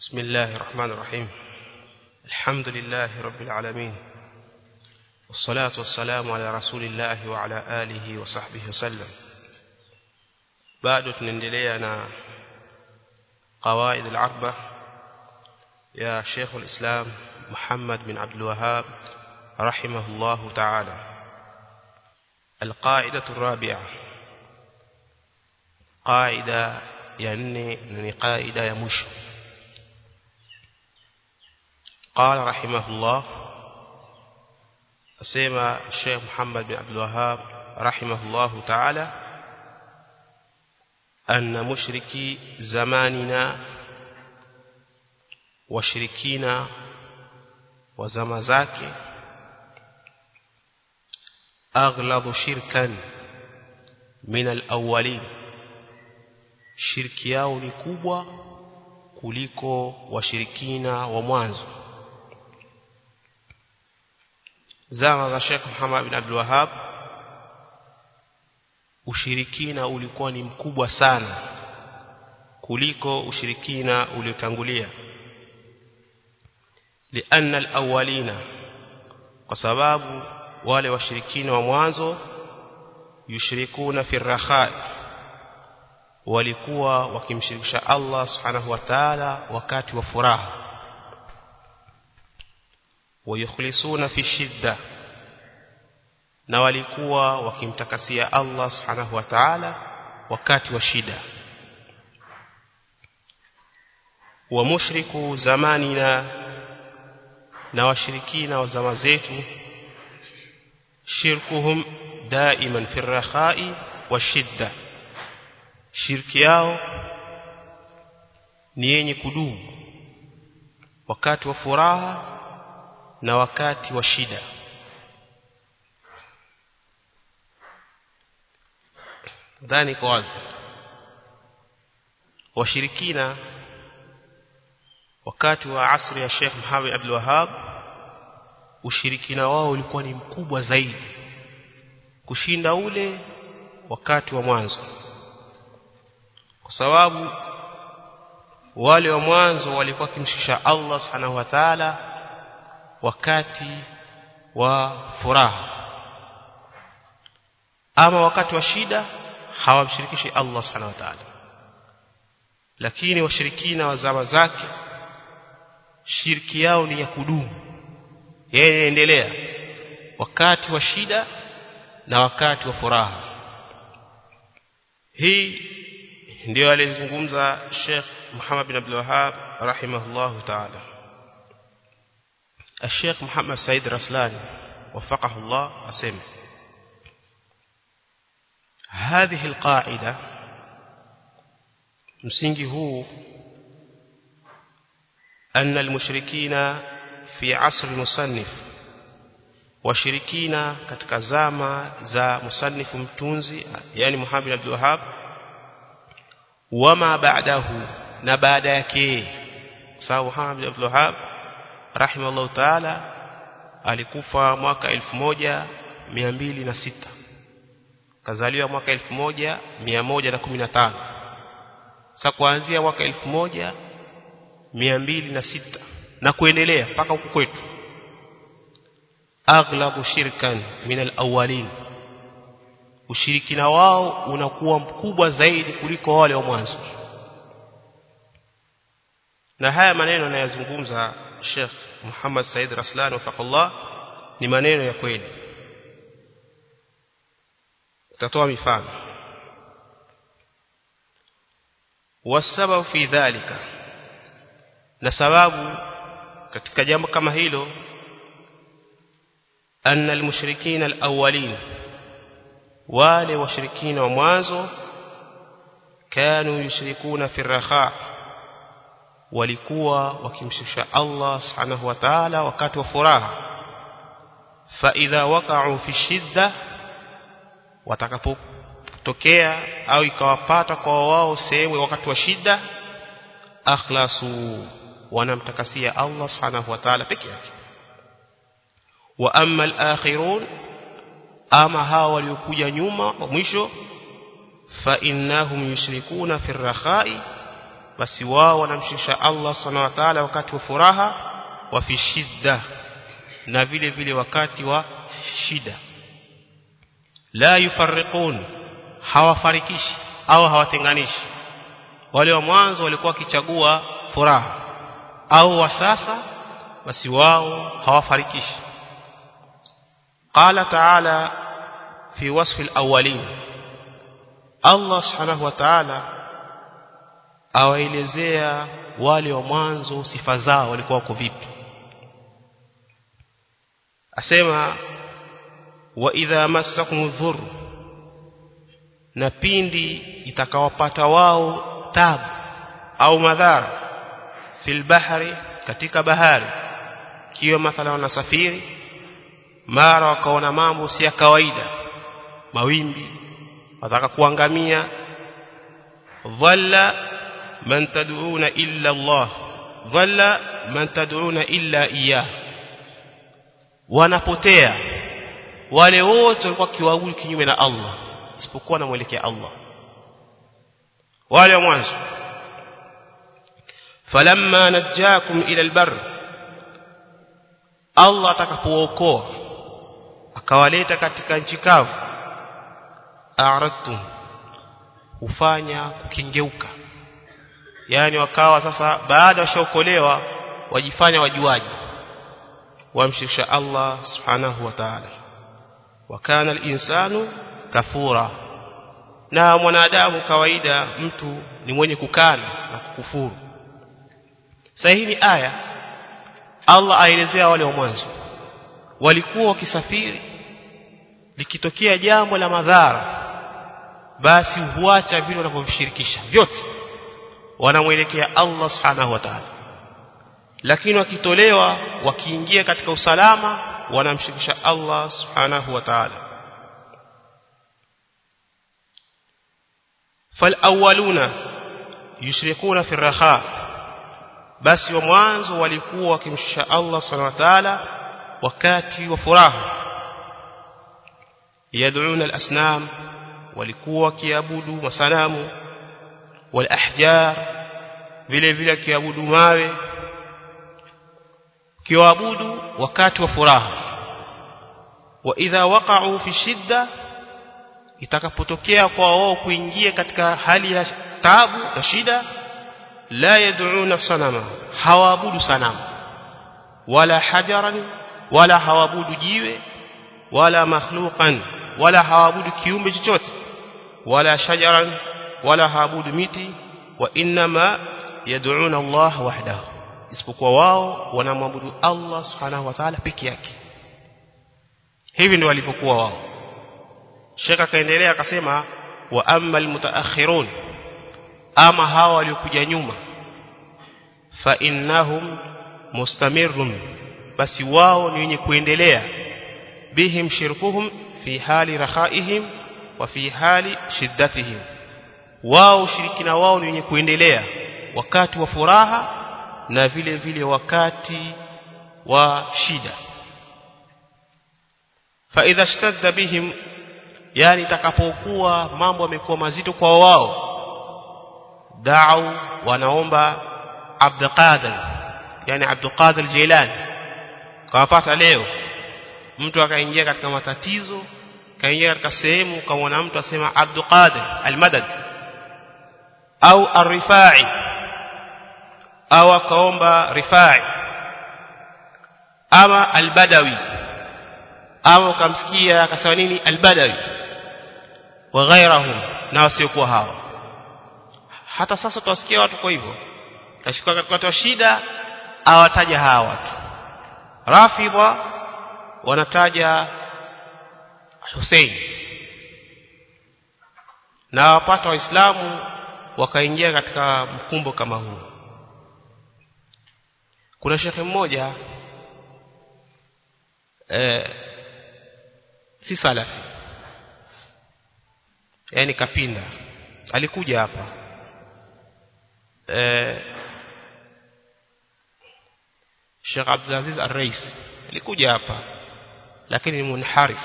بسم الله الرحمن الرحيم الحمد لله رب العالمين والصلاة والسلام على رسول الله وعلى آله وصحبه وسلم بعد tunaendelea na قواعد العربة يا شيخ الإسلام محمد بن عبد الوهاب رحمه الله تعالى القاعدة الرابعة قاعدة يعني ni قاعدة ya mwisho قال رحمه الله أسيما الشيخ محمد بن عبد الوهاب رحمه الله تعالى أن مشركي زماننا وشركينا وزمزاك أغلظ شركا من الأولين shirki yao ni kubwa kuliko washirikina wa mwanzo zama za Sheikh Muhammad bin Abdul Wahhab ushirikina ulikuwa ni mkubwa sana kuliko ushirikina uliotangulia lianna alawwalina kwa sababu wale washirikina wa mwanzo yushrikuna fi rakhai walikuwa wakimshirikisha Allah subhanahu wa ta'ala wakati wa furaha wayukhlisuna fi shidda na walikuwa wakimtakasia Allah subhanahu wa ta'ala wakati wa shida wa mushriku zamanina na washirikina wa zama zetu shirkuhum daiman fi rakhai wa shidda shirki yao ni yenye kudumu wakati wa furaha na wakati wa shida dhani kwa wazi washirikina wakati wa asri ya Sheikh Muhammad Abdul Wahhab ushirikina wao ulikuwa ni mkubwa zaidi kushinda ule wakati wa mwanzo kwa sababu wale wa mwanzo walikuwa kimshikisha Allah subhanahu wa ta'ala wakati wa furaha ama wakati wa shida hawamshirikishi Allah subhanahu wa ta'ala lakini washirikina wa zama zake shirki yao ni ya kudumu yeye endelea wakati wa shida na wakati wa furaha hii ndio alizungumza Sheikh Muhammad bin Abdul Wahhab rahimahullah ta'ala الشيخ محمد سيد رسلان وفقه الله أسمع هذه القاعدة msingi huu أن المشركين في عصر المصنف washirikina katika zama za musannifu mtunzi yani Muhammad Abdul Wahhab wama ba'dahu na baada yake sababu Muhammad Abdul Wahhab rahimahullah ta'ala alikufa mwaka 1206 kazaliwa mwaka 1115 sasa kuanzia mwaka 1206 na kuendelea mpaka huku kwetu aghlabu shirkan min alawwalin ushirikina wao unakuwa mkubwa zaidi kuliko wale wa mwanzo na haya maneno anayozungumza Sheikh Muhammad Said Raslan wafaqallah ni maneno ya kweli tutatoa mifano wasababu fi dhalika na sababu katika jambo kama hilo anna almushrikin alawwalin wale washirikina wa mwanzo kanu yushrikuna fi rakha walikuwa wakimshirikisha Allah subhanahu wa ta'ala wakati wa furaha fa idha waqa'u fi shidda watakapotokea au ikawapata kwa wao sehemu wakati wa shida akhlasu wanamtakasia Allah subhanahu wa ta'ala peke yake wa amma al-akhirun ama hawa waliokuja nyuma mwisho fa innahum yushrikuna fi rakhai basi wao wanamshirikisha Allah subhanahu wa ta'ala wakati wa furaha wa fi shidda na vile vile wakati wa shida la yufarriqun hawafarikishi au hawatenganishi wale wa mwanzo walikuwa wakichagua furaha au wa sasa basi wao hawafarikishi qala ta'ala fi wasfi al-awwalin Allah subhanahu wa ta'ala awaelezea wale wa mwanzo sifa zao walikuwa wako vipi asema wa idha massakum dhurr na pindi itakawapata wao tabu au madhara fil bahri katika bahari kiwa mathala wanasafiri mara wakaona mambo si ya kawaida mawimbi wataka kuangamia dhalla man tad'una illa Allah dhalla man tad'una illa iyyah wanapotea wale wote walikuwa kiwaabudu kinyume na Allah isipokuwa na mwelekea Allah wale wa mwanzo falamma najjakum ila albar Allah atakapookoa akawaleta katika nchi kavu a'radtum hufanya kukingeuka yani wakawa sasa baada washaokolewa wajifanya wajuaji wamshirikisha Allah subhanahu wa ta'ala wa kana al-insanu kafura na mwanadamu kawaida mtu ni mwenye kukana na kukufuru sasa hii ni aya Allah aelezea wale wa mwanzo walikuwa wakisafiri likitokea jambo la madhara basi huacha vile wanavyovishirikisha vyote wanamwelekea Allah subhanahu wa ta'ala lakini wakitolewa wakiingia katika usalama wanamshirikisha Allah subhanahu wa ta'ala falawaluna yushrikuna fi raha basi wa mwanzo walikuwa wakimshirikisha Allah subhanahu wa ta'ala wakati wa furaha yad'una al-asnam walikuwa wakiabudu masanamu wal ahjar vile vile wakiabudu mawe kiwaabudu wakati wa furaha wa idha waqa'u fi shidda itakapotokea kwa wao kuingia katika hali ya taabu na shida la yad'una sanama hawaabudu sanamu wala hajaran wala hawaabudu jiwe wala makhluqan wala hawaabudu kiumbe chochote wala shajaran wala hawaabudu miti wa inma yad'una Allah wahdahu isipokuwa wao wanamwabudu Allah subhanahu wa ta'ala peke yake hivi ndio walivyokuwa wao Sheikh akaendelea akasema wa amma almutaakhirun ama hawa waliokuja nyuma fa innahum mustamirrun basi wao ni wenye kuendelea bihim shirkuhum fi hali rakhaihim wa fi hali shiddatihim wao ushirikina wao ni wenye kuendelea wakati wa furaha na vile vile wakati wa shida fa idha shtadda bihim yani itakapokuwa mambo yamekuwa mazito kwa wao da'u wanaomba Abdul Qadir yani Abdul Qadir Jilani kawapata leo mtu akaingia katika matatizo kaingia katika sehemu kamwona mtu asema Abdul Qadir al-Madad au ar-Rifai au akaomba Rifai ama al-Badawi au kamsikia akasema nini al-Badawi wa ghairahum na wasiokuwa hawa hata sasa tutasikia watu kwa hivyo kashika katika shida awataja hawa watu rafidha wanataja Hussein na wapata waislamu wakaingia katika mkumbo kama huu kuna shekhe mmoja eh, si salafi yani kapinda alikuja hapa eh, Sheikh Abdulaziz Ar-Rais alikuja hapa lakini ni munharif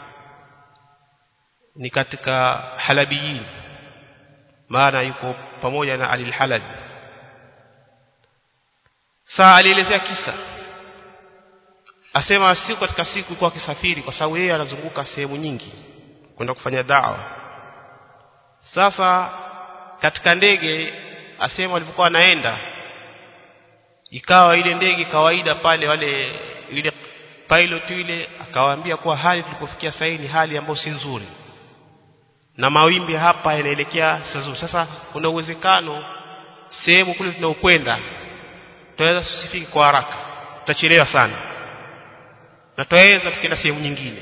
ni katika halabiyin maana yuko pamoja na Ali al-Halabi saa alielezea kisa asema siku katika siku kwa kisafiri kwa sababu yeye anazunguka sehemu nyingi kwenda kufanya dawa sasa katika ndege asema walipokuwa anaenda ikawa ile ndege kawaida pale wale ile pilot ile akawaambia kuwa hali tulipofikia sasa ni hali ambayo si nzuri na mawimbi hapa yanaelekea sasa sasa kuna uwezekano sehemu kule tunaokwenda tutaweza tusifike kwa haraka tutachelewa sana na tutaweza tukienda sehemu nyingine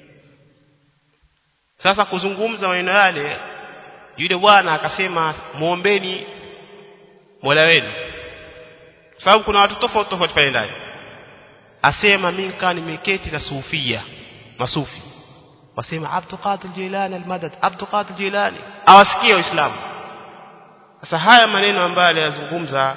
sasa kuzungumza maneno yale yule bwana akasema muombeni Mola wenu sababu kuna watu tofauti tofauti pale ndani asema mimi kaa nimeketi na sufia masufi wasema Abdul Qadir Jilani al-Madad Abdul Qadir Jilani awasikie waislamu sasa haya maneno ambayo aliyazungumza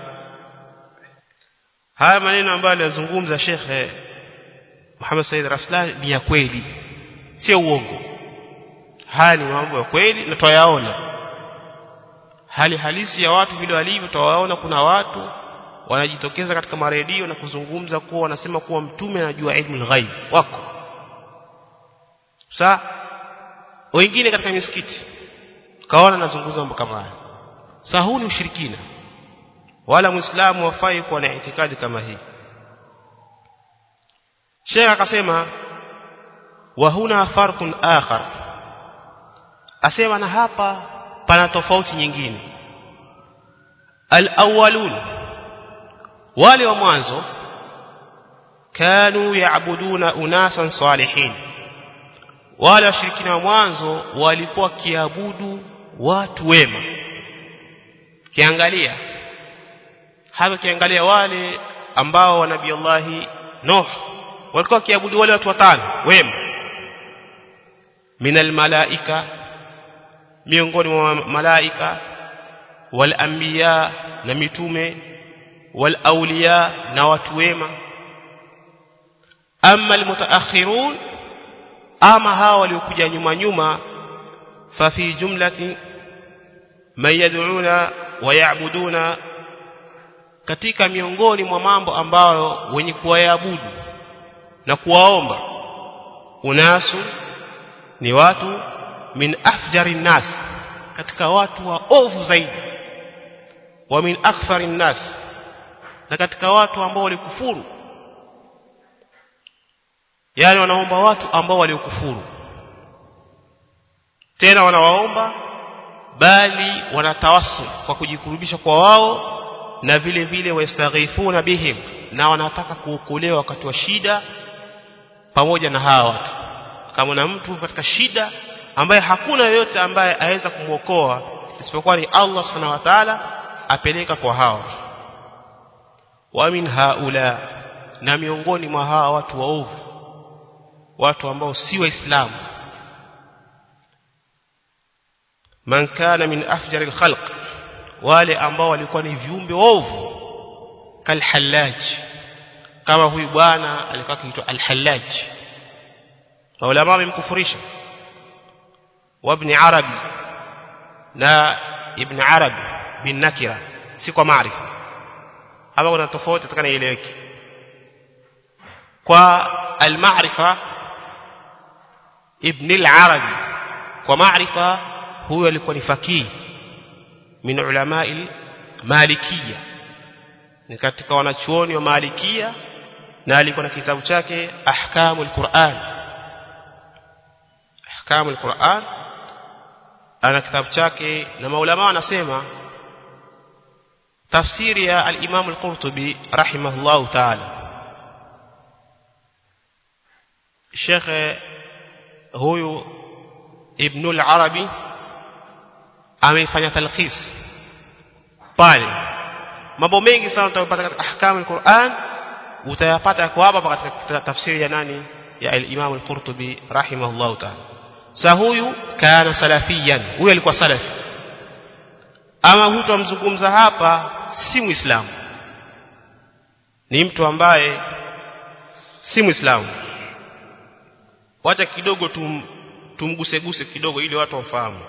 haya maneno ambayo aliyazungumza Sheikh Muhammad Said Raslan ni ya kweli sio uongo haya ni mambo ya kweli na twayaona hali halisi ya watu vile walivyo twawaona kuna watu wanajitokeza katika maredio na kuzungumza kuwa wanasema kuwa mtume anajua ilmu ghaib wako sa wengine katika misikiti kaona nazungumza mambo kama haya sa huu ni ushirikina wala muislamu wafai kuwa na itikadi kama hii Sheikh akasema wa huna farqun akhar asema na hapa pana tofauti nyingine al-awwalun wale wa mwanzo kanu yaabuduna unasan salihin wale washirikina wa mwanzo walikuwa kiabudu watu wema kiangalia hapa kiangalia wale ambao wa nabii Allah Nuh walikuwa kiabudu wale watu watano wema minal malaika miongoni mwa malaika wal anbiya na mitume wal awliya na watu wema amma al mutaakhirun ama hawa waliokuja nyuma nyuma fa fi jumlati man yad'una wa ya'buduna katika miongoni mwa mambo ambayo wenye kuwaabudu na kuwaomba unasu ni watu min afjari nas katika watu wa ovu zaidi wa min akthari nas na katika watu ambao walikufuru yani wanaomba watu ambao waliokufuru tena wanawaomba bali wanatawassul kwa kujikurubisha kwa wao na vile vile wastaghifuna bihim na wanataka kuokolewa wakati wa shida pamoja na hawa watu kama na mtu katika shida ambaye hakuna yoyote ambaye aweza kumwokoa isipokuwa ni Allah subhanahu wa ta'ala apeleka kwa hawa wa min haula na miongoni mwa hawa watu waovu watu ambao si waislamu man kana min afjari alkhalq wale ambao walikuwa ni viumbe waovu kalhallaj kama huyu bwana alikuwa akiitwa alhallaj maulama wamemkufurisha وابن عربي na ibn arabi bin nakira si kwa maarifa hapa kuna tofauti tukana ieleweke kwa al-ma'rifa ibn al-arabi kwa maarifa huyo alikuwa ni fakih min ulama malikia ni katika wanachuoni wa malikia na alikuwa na kitabu chake ahkamul qur'an ahkamul qur'an ana kitabu chake na maulama wanasema tafsiri ya al-Imam al-Qurtubi rahimahullahu ta'ala Sheikh huyu Ibn al-Arabi amefanya talkhis pale mambo mengi sana utayapata katika ahkam al-Qur'an utayapata kwa hapa katika tafsiri ya nani ya al-Imam al-Qurtubi rahimahullahu ta'ala sa huyu kana salafiyan huyu alikuwa salafi ama huyu tumzungumza hapa si muislamu ni mtu ambaye si muislamu wacha kidogo tum, tumguseguse kidogo ili watu wafahamu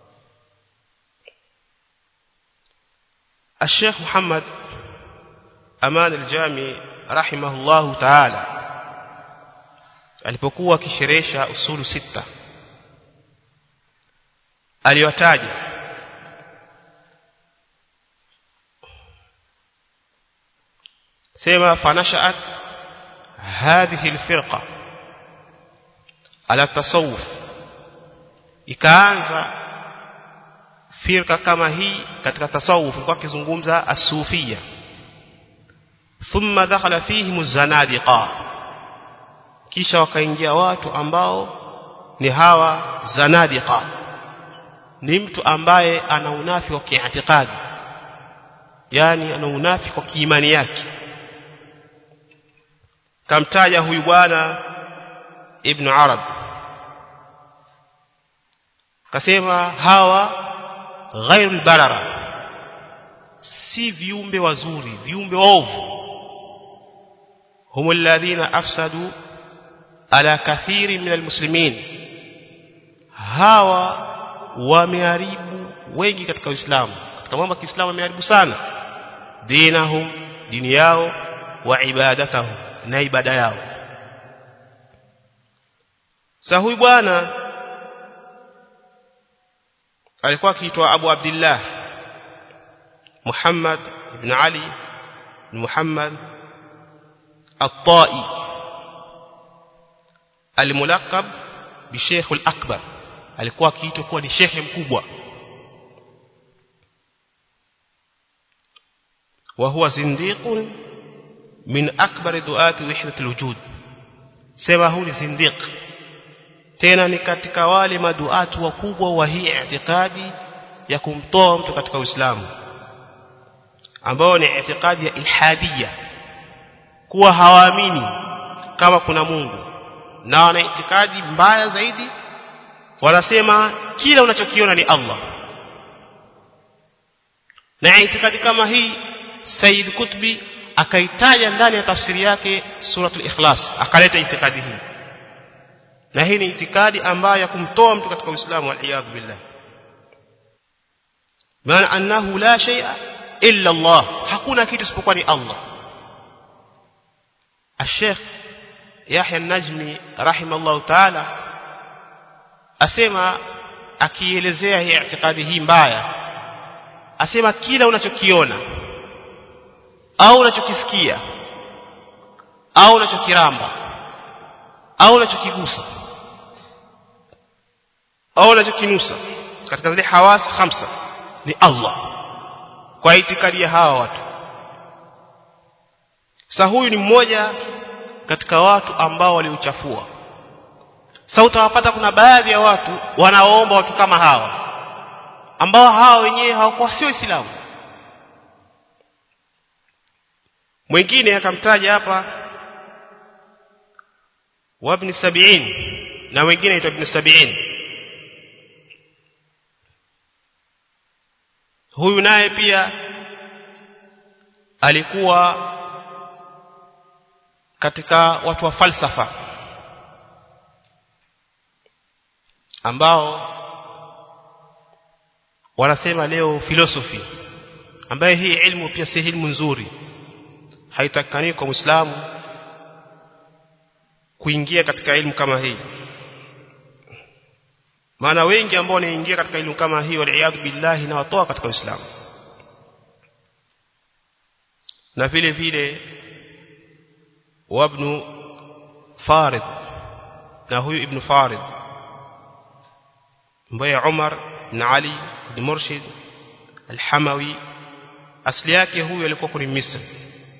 الشيخ محمد Aman al-Jami rahimahullahu ta'ala alipokuwa akisherehesha usulu sita aliwataja sema fanashat hadhihi alfirqa ala tasawuf ikaanza firqa kama hii katika tasawuf kwa kizungumza as-sufia thumma dakhala fihim az-zanadiqa kisha wakaingia watu ambao ni hawa zanadiqa ni mtu ambaye ana unafi wa kiitikadi yani ana unafi kwa kiimani yake kamtaja huyu bwana ibn arab kasema hawa ghairul barara si viumbe wazuri viumbe ovu hum alladhina afsadu ala kathiri min almuslimin hawa wameharibu wengi katika Uislamu katika mambo ya Kiislamu wameharibu sana dinahum dini yao wa ibadatahum na ibada yao sasa huyu bwana alikuwa akiitwa Abu Abdullah Muhammad ibn Ali ibn Muhammad At-Tai الملقب بشيخ الأكبر alikuwa akiitwa kuwa ni shekhe mkubwa وهو زنديق من أكبر دعاة وحدة الوجود سما هو زنديق tena ni katika wale maduatu wakubwa wa hii itikadi ya kumtoa mtu katika Uislamu ambao ni itikadi ya ilhadia kuwa hawaamini kama kuna Mungu na wana itikadi mbaya zaidi wanasema kila unachokiona ni Allah na itikadi kama hii Said Kutbi akaitaja ndani ya tafsiri yake suratul ikhlas akaleta itikadi hii na hii ni itikadi ambayo ya kumtoa mtu katika Uislamu wal billah maana annahu la shay'a illa Allah hakuna kitu isipokuwa ni Allah الشيخ يحيى النجمي رحمه الله تعالى asema akielezea hii itikadi hii mbaya asema kila unachokiona au unachokisikia au unachokiramba au unachokigusa au unachokinusa katika zile hawas khamsa ni Allah kwa itikadi ya hawa watu sasa huyu ni mmoja katika watu ambao waliuchafua sasa utawapata kuna baadhi ya watu wanaoomba watu kama hawa ambao hawa wenyewe hawakuwa sio Waislamu mwingine akamtaja hapa wabni sabiin na wengine aitwa ibn sabiin huyu naye pia alikuwa katika watu wa falsafa ambao wanasema leo philosophy ambaye hii ilmu pia si ilmu nzuri haitakani kwa Muislamu kuingia katika elimu kama hii maana wengi ambao wanaingia katika elimu kama hii waliaadhu billahi na watoa katika Uislamu na vile vile wabnu Farid na huyu ibn Farid ambaye Umar ibn Ali ibn Murshid al-Hamawi asili yake huyu alikuwa kuni Misri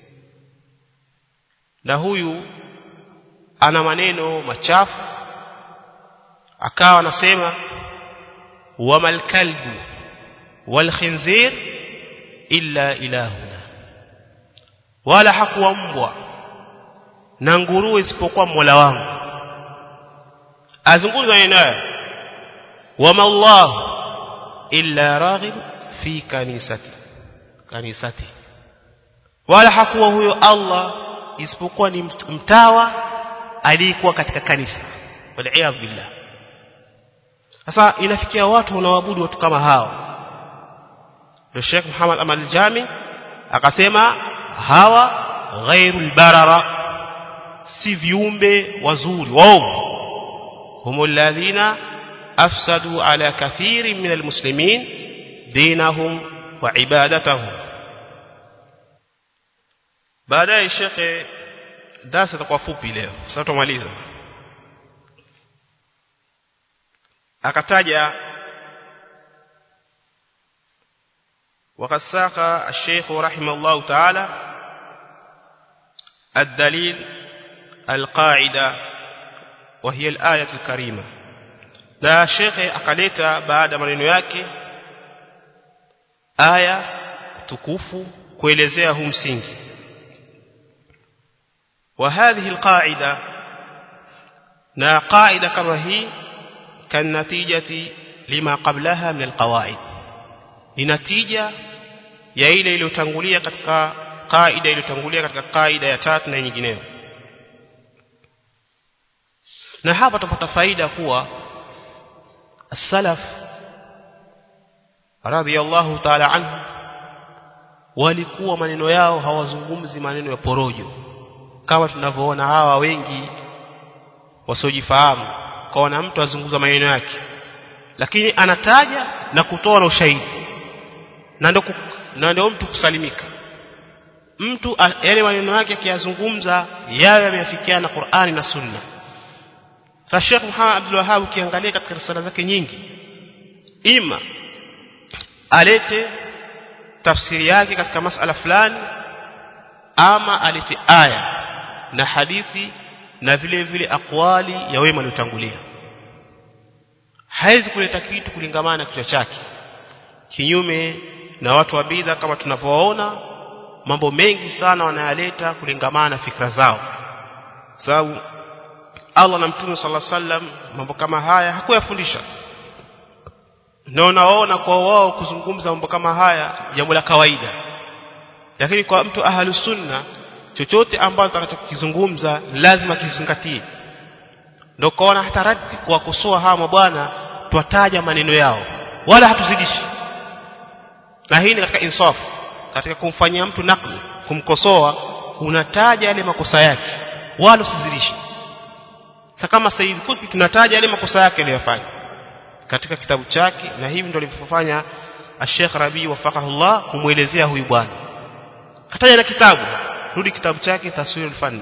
na huyu ana maneno machafu akawa anasema wamal kalbu wal khinzir illa ilahuna wala hakuwa mbwa na nguruwe isipokuwa Mola wangu azungumza naye wama Allah illa raghib fi kanisati kanisati wala hakuwa huyo Allah isipokuwa ni mtawa aliyekuwa katika kanisa wal billah sasa inafikia watu wanaabudu watu kama hao ndio Sheikh Muhammad Amal Jami akasema hawa ghairul barara si viumbe wazuri waovu هم الذين أفسدوا على كثير من المسلمين دينهم وعبادتهم baadaye shekhe darasa itakuwa fupi leo sasa tumaliza akataja وقد ساق الشيخ رحمه الله تعالى الدليل القاعده وهي الآية الكريمة na shekhe akaleta baada maneno yake aya tukufu kuelezea huu msingi wa hadhihi alqaida na qaida kama hii kan natijati lima qablaha min alqawaid ni natija ya ile iliyotangulia katika qaida iliyotangulia katika qaida ya tatu na nyingineyo na hapa tupata faida kuwa as-salaf radhiyallahu ta'ala anhu walikuwa maneno yao hawazungumzi maneno ya porojo kama tunavyoona hawa wengi wasiojifahamu kaona mtu azungumza maneno yake lakini anataja na kutoa na ushahidi na ndio na ndio mtu kusalimika mtu yale maneno yake akiyazungumza yawe yameafikiana na Qur'ani na Sunna sasa Sheikh Muhammad Abdul Wahhab ukiangalia katika risala zake nyingi ima alete tafsiri yake katika masala fulani ama alete aya na hadithi na vile vile akwali ya wema waliotangulia haizi kuleta kitu kulingamana na kichwa chake kinyume na watu wa bidha kama tunavyoona mambo mengi sana wanayaleta kulingamana na fikra zao sababu Allah na Mtume صلى الله عليه mambo kama haya hakuyafundisha na unaona kwa wao kuzungumza mambo kama haya jambo la kawaida lakini kwa mtu ahlu sunna chochote ambacho atakachokizungumza lazima kizingatie ndio kaona hata radi kuwakosoa hawa mabwana twataja maneno yao wala hatuzidishi na hii ni katika insafu katika kumfanyia mtu nakli kumkosoa unataja yale makosa yake wala usizidishi sasa kama Said Qutb tunataja yale makosa yake aliyofanya katika kitabu chake na hivi ndio alivyofanya Sheikh Rabi wafaqahullah kumuelezea huyu bwana kataja na kitabu rudi kitabu chake taswirul fanni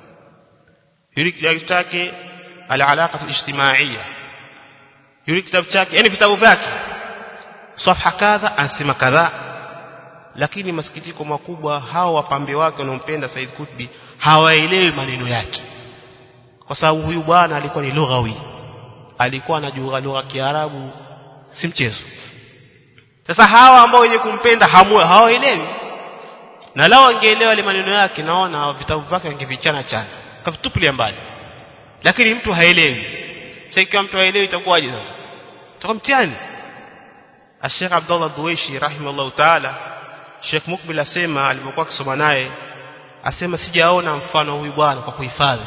yule kitabu chake al-alaqa al-ijtimaiya yule kitabu chake yani vitabu vyake safha kadha ansema kadha lakini masikitiko makubwa hao wapambe wake wanaompenda Said Qutbi hawaelewi maneno yake kwa sababu huyu bwana alikuwa ni lughawi alikuwa anajua lugha ya Kiarabu si mchezo sasa hawa ambao wenye kumpenda hawaelewi na lao wangeelewa ile maneno yake naona vitabu vyake wangevichana chana kavitupilia mbali lakini mtu haelewi sasa ikiwa mtu haelewi itakuwaje sasa itakuwa mtihani Sheikh Abdullah Duwaishi rahimahullah taala Sheikh Mukbil asema alipokuwa akisoma naye asema sijaona mfano huyu bwana kwa kuhifadhi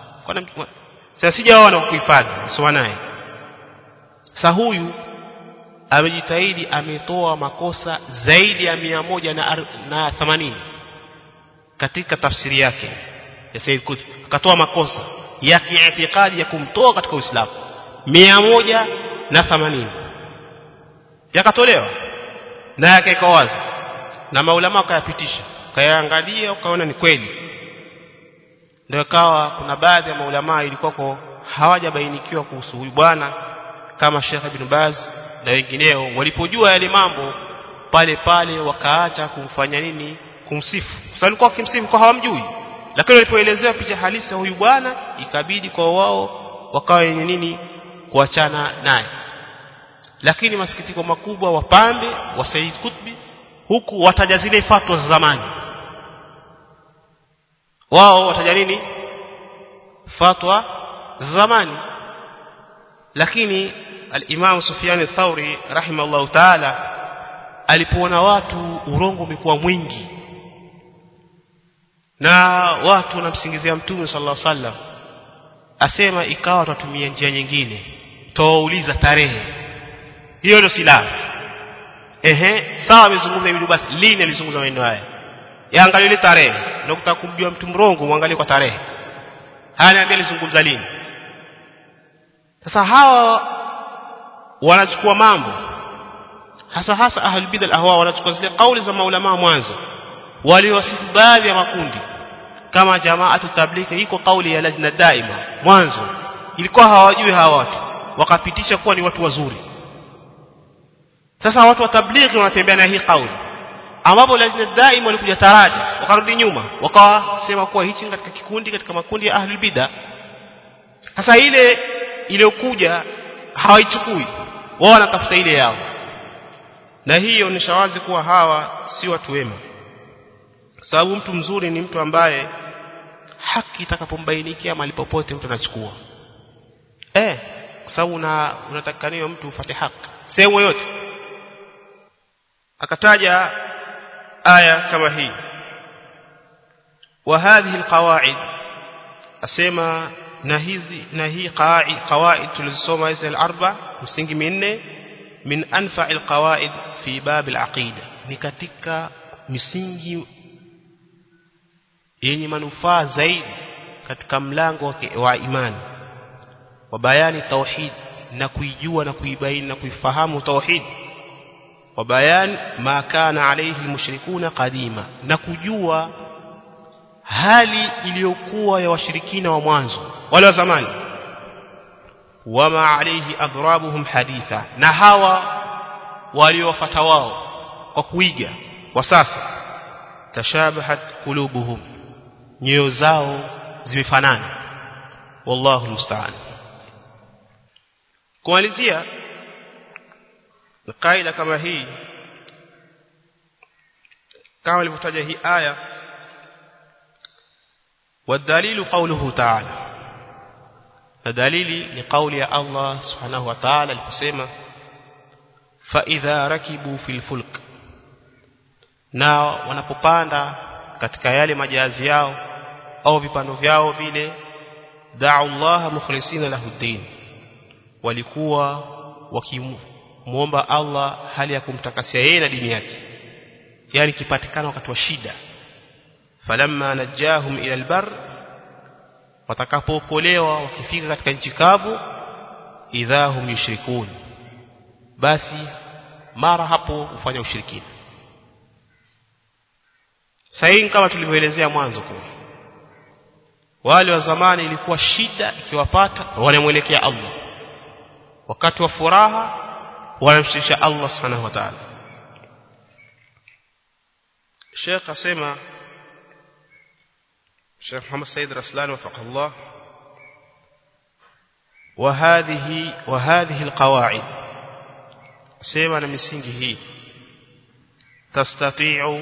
sasa sijaona kwa kuhifadhi soma naye sasa huyu amejitahidi ametoa makosa zaidi ya mia moja na, na themanini katika tafsiri yake ya Said Qutb akatoa makosa ya kiitikadi ya kumtoa katika Uislamu mia moja na themanini yakatolewa na yakaweka wazi na maulama wakayapitisha kayaangalia ukaona ni kweli ndio ikawa kuna baadhi ya maulama ilikuwako hawajabainikiwa kuhusu huyu bwana kama Sheikh Ibn Baz na wengineo walipojua yale mambo pale pale wakaacha kumfanya nini kumsifu kwa sababu walikuwa wakimsifu kwa hawamjui lakini walipoelezewa picha halisi ya huyu bwana ikabidi kwa wao wakawa yenye nini kuachana naye lakini masikitiko makubwa wapambe wa Said Kutbi huku wataja zile fatwa za zamani wao wataja nini fatwa za zamani lakini al-Imam Sufyan al-Thawri rahimahullah ta'ala alipoona watu urongo umekuwa mwingi na watu wanamsingizia mtume sallallahu alaihi wasallam asema ikawa tutatumia njia nyingine tawauliza tarehe hiyo ndio silaha ehe sawa amezungumza hivi basi lini alizungumza maneno haya yaangalie ile tarehe ndio kutaka kumjua mtu mrongo muangalie kwa tarehe haya niambia lizungumza lini sasa hawa wanachukua mambo hasa hasa ahlul bid'ah ahwa wanachukua zile kauli za maulama mwanzo waliowasifu baadhi ya makundi kama jamaatu tablighi iko kauli ya lajna daima mwanzo ilikuwa hawajui hawa watu wakapitisha kuwa ni watu wazuri sasa watu wa tablighi wanatembea na hii kauli ambapo lajna daima walikuja taraja wakarudi nyuma wakawasema kuwa hichi katika kikundi katika makundi ya ahlul bid'ah sasa ile iliyokuja hawaichukui wao wanatafuta ile yao na hiyo ni shawazi kuwa hawa si watu wema sababu mtu mzuri ni mtu ambaye haki itakapombainikia mahali popote mtu anachukua eh kwa sababu una unatakaniwa mtu ufate haki sehemu yote akataja aya kama hii wa hadhihi alqawaid asema na hizi na hii qawaid tulizosoma hizi al-arba msingi minne min anfa alqawaid fi bab alaqida ni katika misingi yenye manufaa zaidi katika mlango wa imani wa bayani tauhid na kuijua na kuibaini na kuifahamu tauhid wa bayan ma kana alayhi almushrikuna qadima na kujua hali iliyokuwa ya washirikina wa mwanzo wale wa zamani wama alayhi adrabuhum haditha na hawa waliowafuata wao kwa kuiga kwa sasa tashabahat qulubuhum nyoyo zao zimefanana wallahu musta'an kumalizia kaida kama hii kama ilivyotaja hii aya والدليل قوله تعالى الدليل لقول الله سبحانه وتعالى الكسيمة فإذا ركبوا في الفلك na wanapopanda katika yale majazi yao au vipando vyao vile da'u Allah mukhlisina lahu din walikuwa wakimuomba Allah hali ya kumtakasia yeye na dini yake yani kipatikana wakati wa shida falamma najahum ila albar watakapookolewa wakifika katika nchi kavu idhahum yushrikun basi mara hapo hufanya ushirikina sahihi kama tulivyoelezea mwanzo kwa wale wa zamani ilikuwa shida ikiwapata wanamwelekea Allah wakati wa furaha wanamshirikisha Allah subhanahu wa ta'ala Sheikh asema Sheikh Muhammad Said Raslan وفقه الله وهذه وهذه القواعد سيما na misingi hii تستطيع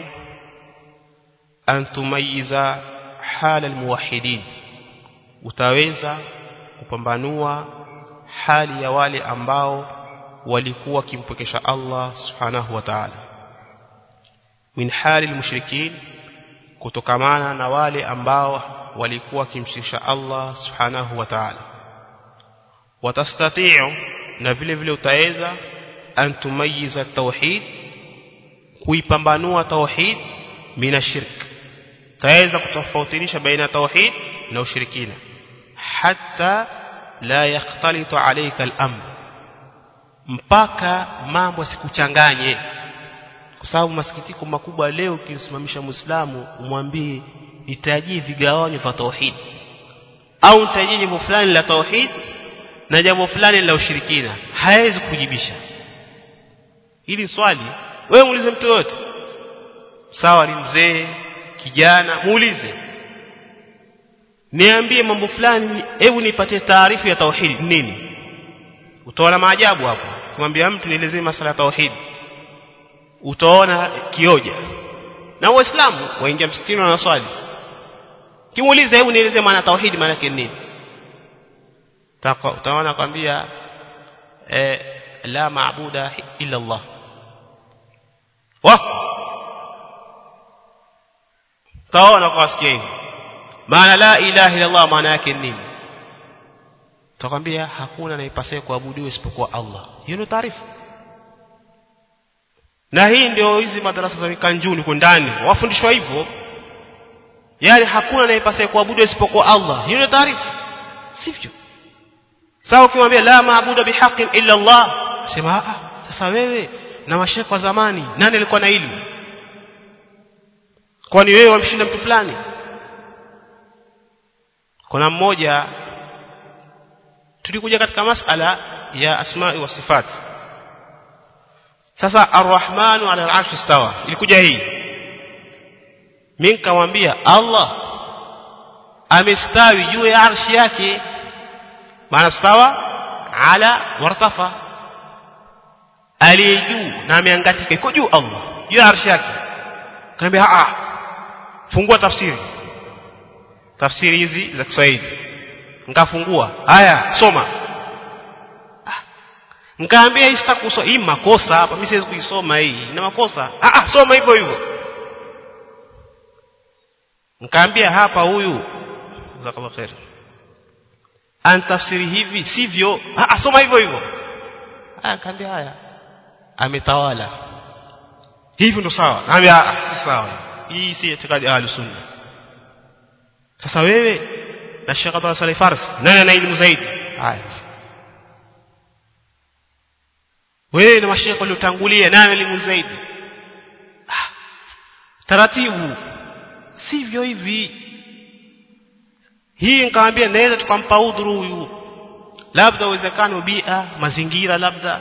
أن تميز حال الموحدين utaweza kupambanua hali ya wale ambao walikuwa wakimpokesha Allah subhanahu wa ta'ala min hali almushrikin kutokamana na wale ambao walikuwa wakimshirikisha Allah subhanahu wa ta'ala watastati'u na vile vile utaweza an tumayiza tauhid kuipambanua tauhid mina shirk taweza kutofautisha baina tauhid na ushirikina hatta la yakhtalitu alayka al-amr mpaka mambo sikuchanganye kwa sababu masikitiko makubwa leo ukisimamisha muislamu umwambie nitajie vigawanyo vya tauhid au nitajie jambo fulani la tauhid na jambo fulani la ushirikina hawezi kujibisha hili swali wewe muulize mtu yote sawa ni mzee kijana muulize niambie mambo fulani hebu nipatie taarifu ya tauhid nini utaona maajabu hapo kumwambia mtu nielezee masala ya tauhid utaona kioja na waislamu waingia msikitini na swali kimuuliza hebu nielezee maana tauhid maana yake nini utaona kwambia eh, la maabuda illa Allah wako taona kwa wasikia hivi maana la ilaha illa Allah maana yake nini tutakwambia hakuna anayepasaye kuabudiwa isipokuwa Allah hiyo ndio taarifa na hii ndio hizi madarasa za mikanjuni huko ndani wafundishwa hivyo yani hakuna anayepaswa kuabudu isipokuwa Allah hiyo ndio taarifa sivyo sawa ukimwambia la maabudu bihaqqin illa Allah sema ah sasa wewe na mashekhe wa zamani nani alikuwa na ilmu kwani wewe wamshinda mtu fulani kuna mmoja tulikuja katika masala ya asma'i wa sifat sasa arrahmanu ala al-arshi istawa ilikuja hii mimi nikamwambia Allah amestawi juu ya arshi yake maana stawa ala wartafa aliye juu na ameangatika iko juu Allah juu ya arshi yake kaniambia a fungua tafsiri tafsiri hizi za Kiswahili nikafungua haya soma nikaambia hii sitakusoma hii makosa hapa mimi siwezi kuisoma hii ina makosa ah ah soma hivyo hivyo nikaambia hapa huyu jazakallahu khair antafsiri hivi sivyo ah ah soma hivyo hivyo ah kaambia haya ametawala hivyo ndo sawa naambia si sawa hii si itikadi ahli sunna sasa wewe na Sheikh Abdul Salih Fars nani ana elimu zaidi haya wewe na mashekhe waliotangulia nani elimu zaidi ah, taratibu sivyo hivi hii nikamwambia naweza tukampa udhuru huyu labda uwezekano bia mazingira labda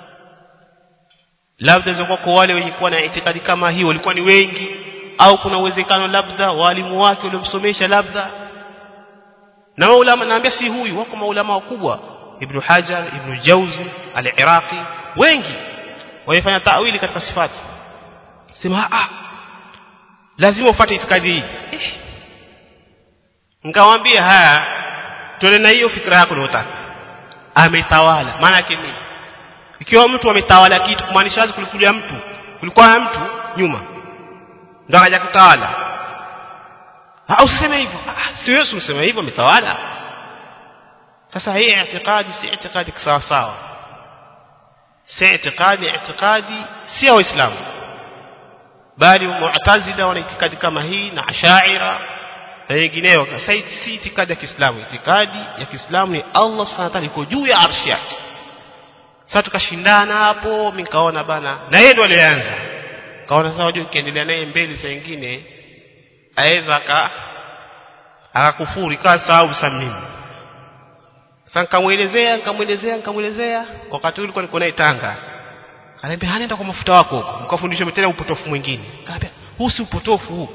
labda zingekuwa kwa wale wenye kuwa na itikadi kama hii walikuwa ni wengi au kuna uwezekano labda walimu wake waliomsomesha labda na maulama naambia si huyu wako maulama wakubwa ibn Hajar ibn Jauzi al-Iraqi wengi wamefanya tawili katika sifati sema ah lazima ufuate itikadi hii eh. nikawaambia haya tuone na hiyo fikra yako unayotaka ametawala maana yake nini ikiwa mtu ametawala kitu kumaanisha wazi kulikuja mtu kulikuwa na mtu nyuma ndio akaja kutawala ah usiseme hivyo ah si wewe useme hivyo ametawala sasa hii itikadi si itikadi sawa sawa si itikadi itikadi si ya waislamu bali mu'tazila wana itikadi kama hii na ashaira na wengineo si itikadi ya Kiislamu itikadi ya Kiislamu ni Allah Subhanahu wa ta'ala iko juu ya arshi yake sasa tukashindana hapo mimi nikaona bana na yeye ndo alianza kaona sasa wajua ukiendelea naye mbele saa nyingine aweza aka akakufuri kaa sababu sasa mimi sasa nikamuelezea nikamuelezea nikamuelezea wakati ule nilikuwa niko naye Tanga Ananiambia hanaenda kwa mafuta wako huko. Mkafundisha tena upotofu mwingine. Ananiambia huu si upotofu huu.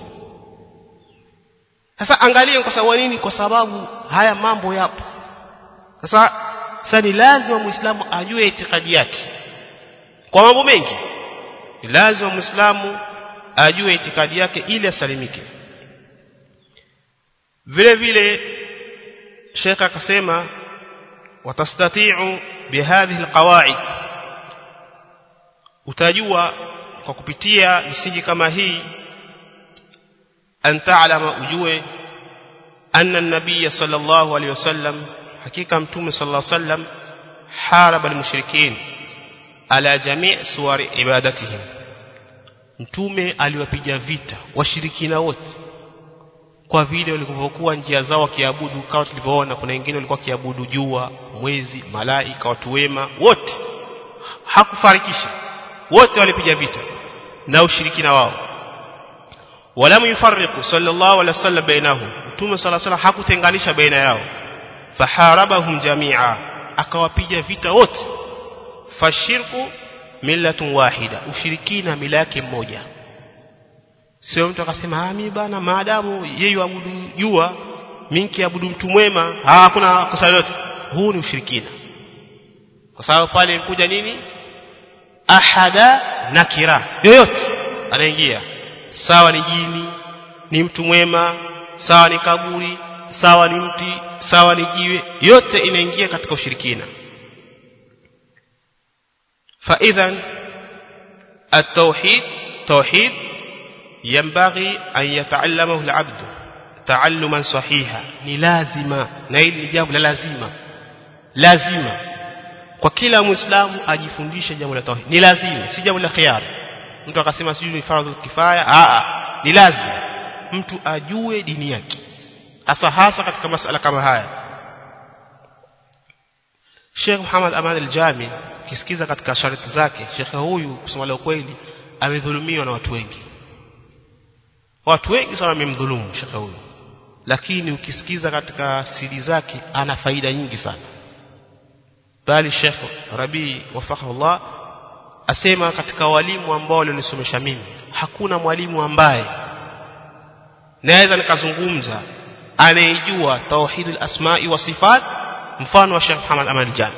Sasa angalia kwa sababu nini? Kwa sababu haya mambo yapo. Sasa sasa ni lazima Muislamu ajue itikadi yake. Kwa mambo mengi. Ni lazima Muislamu ajue itikadi yake ili asalimike. Vile vile Sheikh akasema watastati'u bihadhihi alqawaid utajua kwa kupitia misingi kama hii an ta'lama ujue anna an-nabiy sallallahu alayhi wasallam hakika mtume sallallahu alayhi wasallam haraba al-mushrikin ala jami' suwari ibadatihim mtume aliwapiga vita washirikina wote kwa vile walivyokuwa njia zao wakiabudu kama tulivyoona kuna wengine walikuwa kiabudu jua mwezi malaika watu wema wote hakufarikisha wote walipiga vita na ushirikina wao walam yufarriqu sallallahu alaihi wasallam bainahum mtume sallallahu alaihi hakutenganisha baina yao faharabahum jamia akawapiga vita wote fashirku millatun wahida ushirikina mila yake mmoja sio mtu akasema ah mimi bana maadamu yeye abudu jua mimi kiabudu mtu mwema hakuna kosa lolote huu ni ushirikina kwa sababu pale ilikuja nini ahada nakira yoyote anaingia sawa ni jini ni mtu mwema sawa ni kaburi sawa ni mti sawa ni jiwe yote inaingia katika ushirikina fa idhan التوحيد توحيد ينبغي أن يتعلمه العبد تعلما صحيحا ni lazima na hili ni jambo la lazima lazima kwa kila muislamu ajifundishe jambo la tauhid ni lazima si jambo la khiari mtu akasema sijui ni fardhu kifaya a a ni lazima mtu ajue dini yake hasa hasa katika masala kama haya Sheikh Muhammad Aman al-Jami kisikiza katika sharti zake Sheikh huyu kusema la kweli amedhulumiwa na watu wengi watu wengi sana wamemdhulumu Sheikh huyu lakini ukisikiza katika siri zake ana faida nyingi sana bali Sheikh Rabi wafaqahullah asema katika walimu ambao walionisomesha mimi hakuna mwalimu ambaye naweza nikazungumza anayejua tauhid al-asma'i wa sifat mfano wa Sheikh Muhammad Amal Jami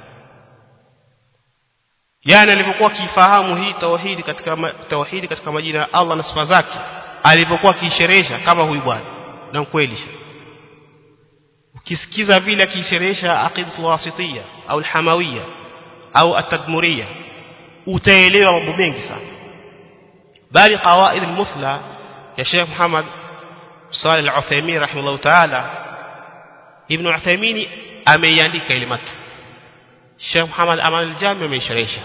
yani alipokuwa kifahamu hii tauhidi katika tauhidi katika majina ya Allah na sifa zake alipokuwa kiisherehesha kama huyu bwana na kweli ukisikiza vile akiisherehesha aqidatu wasitiyya au alhamawiyya au atadmuriyya utaelewa mambo mengi sana bali qawaid almuthla ya Sheikh Muhammad Salih al-Uthaymeen rahimahullah ta'ala Ibn Uthaymeen ameiandika ile matu Sheikh Muhammad Aman al-Jami ameisherehesha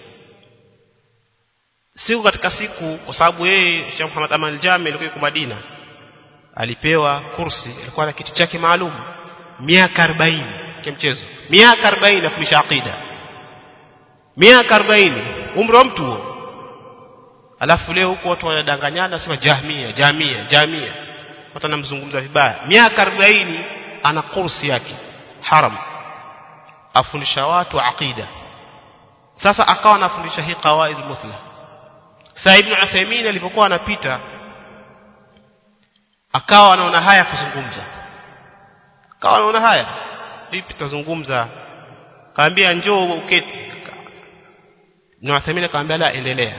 siku katika siku kwa sababu yeye Sheikh Muhammad Aman al-Jami alikuwa yuko Madina alipewa kursi alikuwa na kitu chake maalum miaka 40 kimchezo miaka 40 afundisha aqida miaka 40 umri wa mtu huo alafu leo huko watu wanadanganyana sema jahmia jamia jamia watu wanamzungumza vibaya miaka 40 ana kursi yake haram afundisha watu aqida sasa akawa anafundisha hii qawaid muthla Sa Ibn Uthaymeen alipokuwa anapita akawa anaona haya kuzungumza akawa anaona haya vipi tazungumza kaambia njoo uketi Ibn Uthaymeen akamwambia la endelea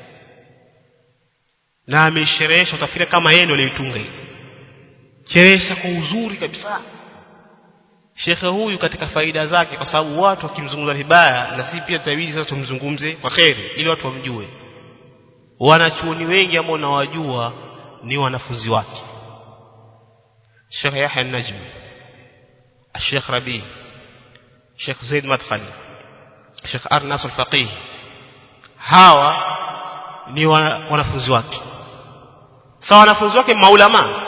na amesherehesha utafikiri kama yeye ndio alitunga hii cherehesha kwa uzuri kabisa Shekhe huyu katika faida zake kwa sababu watu wakimzungumza vibaya na sisi pia tutabidi sasa tumzungumze kwa kheri ili watu wamjue wanachuoni wengi ambao nawajua ni wanafunzi wake Sheikh Yahya An-Najmi Sheikh Rabi Sheikh Zaid Madkhali Sheikh Arnas Al-Faqih hawa ni wanafunzi wake sawa wanafunzi wake maulama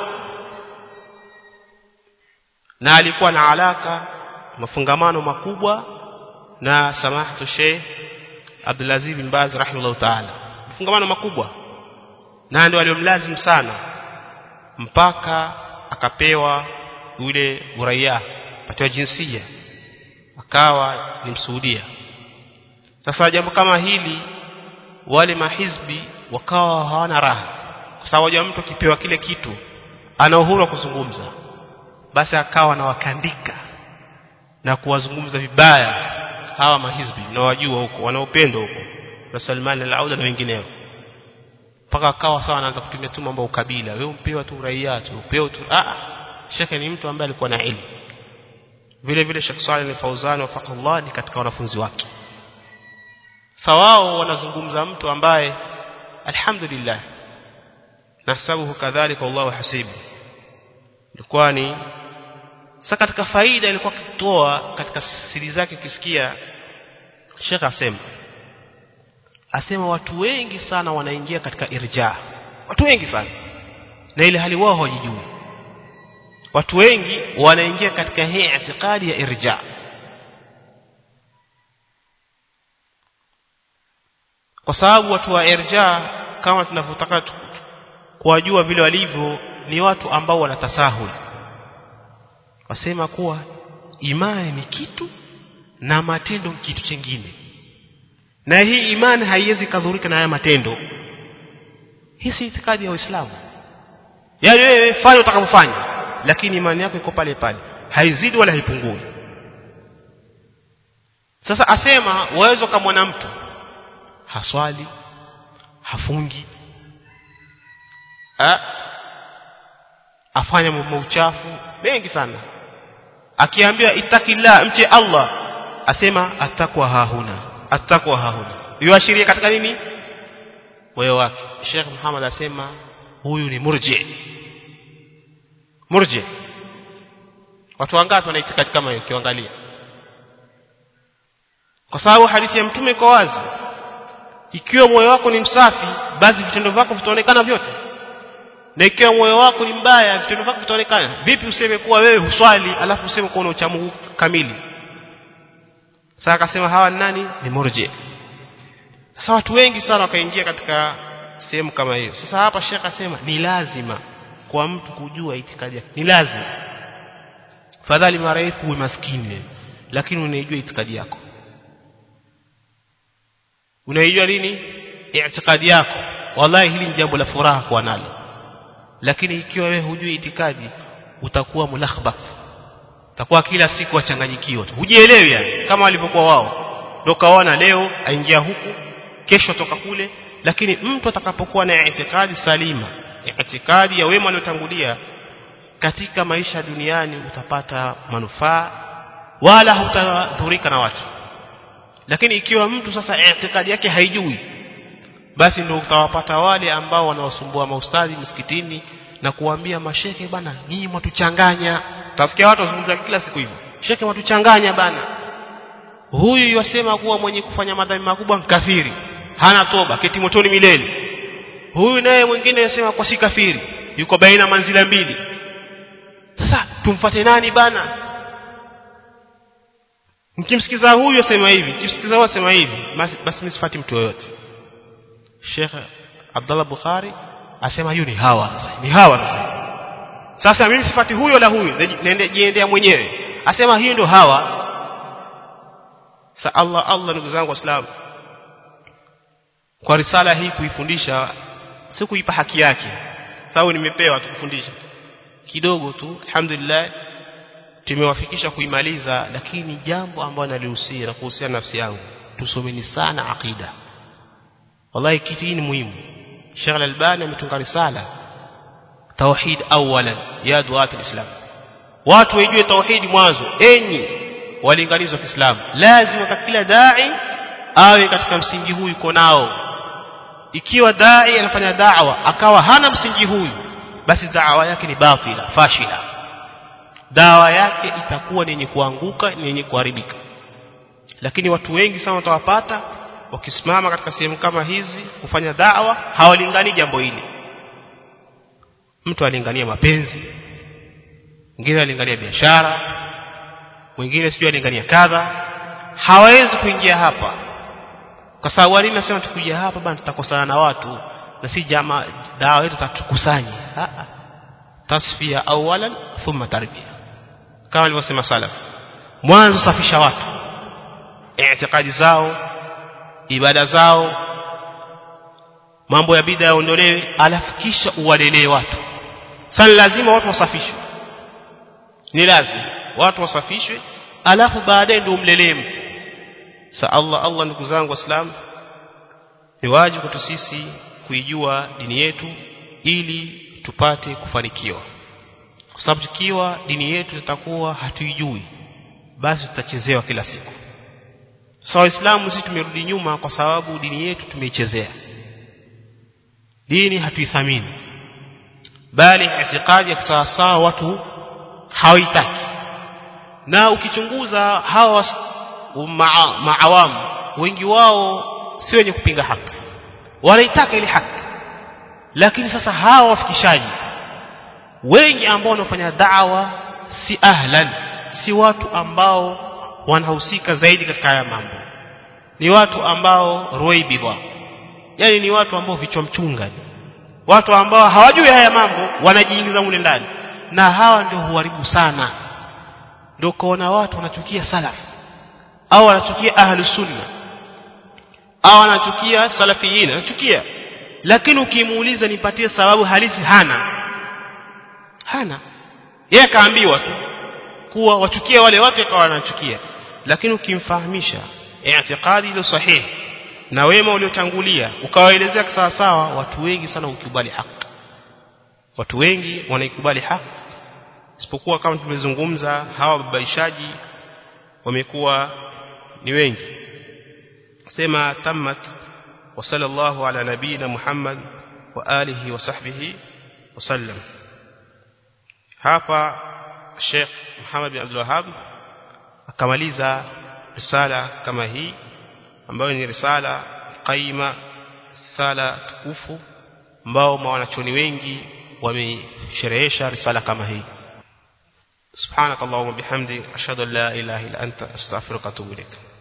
na alikuwa na alaka mafungamano makubwa na samahatu Sheikh Abdulaziz bin Baz rahimahullah ta'ala mafungamano makubwa na ndio waliomlazim sana mpaka akapewa yule uraia patiwa jinsia akawa ni msuudia sasa jambo kama hili wale mahizbi wakawa hawana raha kwa sababu ya mtu akipewa kile kitu ana uhuru wa kuzungumza basi akawa anawakandika na kuwazungumza vibaya hawa mahizbi na wajua huko wanaopendwa huko na Salman al-Auda na wengineo mpaka akawa sawa anaanza kutumia tu mambo ukabila wewe umpewa tu raia tu upewa tu ah shekhe ni mtu ambaye alikuwa na elimu vile vile Sheikh Saleh al-Fauzan wafaqallah ni katika wanafunzi wake sawao wanazungumza mtu ambaye alhamdulillah nasabuhu kadhalika wallahu hasibu ilikuwa ni sasa katika faida ilikuwa kitoa katika siri zake ukisikia Sheikh asema asema watu wengi sana wanaingia katika irja watu wengi sana na ile hali wao hawajijui watu wengi wanaingia katika hii itikadi ya irja kwa sababu watu wa irja kama tunavyotaka kuwajua vile walivyo ni watu ambao wanatasahul wasema kuwa imani ni kitu na matendo kitu chingine na hii imani haiwezi kadhurika na haya matendo hii si itikadi ya Uislamu yaani wewe fanya utakavyofanya lakini imani yako iko pale pale haizidi wala haipungui sasa asema waweza kama mtu haswali hafungi ha? afanya mambo uchafu mengi sana akiambia itakillah mche Allah asema atakwa hahuna atakwa hahuna yuashiria katika nini moyo wake Sheikh Muhammad asema huyu ni murji murji watu wangapi wana itikadi kama hiyo kiangalia kwa sababu hadithi ya mtume iko wazi ikiwa moyo wako ni msafi basi vitendo vyako vitaonekana vyote na ikiwa moyo wako ni mbaya vitendo vyako vitaonekana vipi useme kuwa wewe huswali alafu useme kuwa una uchamungu kamili sasa akasema hawa ni nani ni murji sasa watu wengi sana wakaingia katika sehemu kama hiyo sasa hapa shekh asema ni lazima kwa mtu kujua itikadi yake ni lazima fadhali marefu uwe maskini lakini unaijua itikadi yako unaijua nini itikadi yako wallahi hili ni jambo la furaha kwa nalo lakini ikiwa wewe hujui itikadi utakuwa mulakhbat utakuwa kila siku wachanganyikiwa tu hujielewi yani kama walivyokuwa wao ndio kaona leo aingia huku kesho toka kule lakini mtu atakapokuwa na itikadi salima itikadi ya wema waliotangulia katika maisha duniani utapata manufaa wala hutadhurika na watu lakini ikiwa mtu sasa itikadi yake haijui basi ndio utawapata wale ambao wanaosumbua maustadhi msikitini na kuambia masheke bana nyinyi mwatuchanganya utasikia watu wazungumza kila siku hivyo sheke mwatuchanganya bana huyu yasema kuwa mwenye kufanya madhambi makubwa mkafiri hana toba keti motoni milele huyu naye mwingine yasema kwa si kafiri yuko baina manzila mbili sasa tumfate nani bana mkimsikiza huyu asema hivi mkimsikiza huyu asema hivi basi, basi msifati mtu yoyote Sheikh Abdullah Bukhari asema hiyo ni hawa sasa ni hawa sasa sasa mimi sifati huyo la huyo niende jiendea mwenyewe asema hiyo ndio hawa sa Allah Allah ndugu zangu waislamu kwa risala hii kuifundisha si kuipa haki yake sababu nimepewa tukufundisha kidogo tu alhamdulillah tumewafikisha kuimaliza lakini jambo ambalo nalihusia na kuhusiana nafsi yangu tusomeni sana aqida wallahi kitu hii ni muhimu Sheikh Al-Albani ametunga risala tauhid awalan ya duat al-islam watu wajue tauhid mwanzo enyi walinganizi wa Kiislamu lazima kwa kila dai awe katika msingi huu yuko nao ikiwa dai anafanya da'wa akawa hana msingi huyu basi da'wa yake ni batila fashila dawa yake itakuwa ni yenye kuanguka ni yenye kuharibika lakini watu wengi sana watawapata wakisimama katika sehemu kama hizi kufanya da'wa hawalingani jambo hili mtu alingania mapenzi mwingine alingania biashara mwingine sijui alingania kadha hawawezi kuingia hapa kwa sababu wali nasema tukuja hapa bana tutakosana na watu na si jama dawa yetu tatukusanye tasfia awalan thumma tarbia kama alivyosema salaf mwanzo safisha watu itikadi zao ibada zao mambo ya bid'a yaondolewe alafu kisha uwalelee watu sasa lazima watu wasafishwe ni lazima watu wasafishwe alafu baadaye ndio umlelee mtu sa Allah Allah ndugu zangu waislamu ni wajibu kwetu sisi kuijua dini yetu ili tupate kufanikiwa kwa sababu tukiwa dini yetu tutakuwa hatuijui basi tutachezewa kila siku sasa so, waislamu sisi tumerudi nyuma kwa sababu dini yetu tumeichezea dini hatuithamini bali itikadi ya kisawasawa watu hawaitaki na ukichunguza hawa maa, maawamu wengi wao si wenye kupinga haki wanaitaka ile haki lakini sasa hawa wafikishaji wengi ambao wanafanya da'wa si ahlan si watu ambao wanahusika zaidi katika haya mambo ni watu ambao roibidha yani ni watu ambao vichwa mchunga watu ambao hawajui haya mambo wanajiingiza mule ndani na hawa ndio huharibu sana ndio kaona watu wanachukia salaf au wanachukia ahlu sunna au wanachukia salafiyin wanachukia lakini ukimuuliza nipatie sababu halisi hana hana yeye akaambiwa tu kuwa wachukie wale watu akawa wanachukia lakini ukimfahamisha i'tiqadi ile sahihi na wema uliotangulia ukawaelezea sawa sawa watu wengi sana ukubali haki watu wengi wanaikubali haki isipokuwa kama tumezungumza hawa babaishaji wamekuwa ni wengi sema tammat wa sallallahu ala nabina Muhammad wa alihi wa sahbihi wasallam hapa Sheikh Muhammad bin Abdul Wahhab akamaliza risala kama hii ambayo ni risala qaima sala tukufu ambao mwanachoni wengi wamesherehesha risala kama hii subhanakallahumma bihamdi ashhadu an la ilaha illa anta astaghfiruka wa atubu ilaik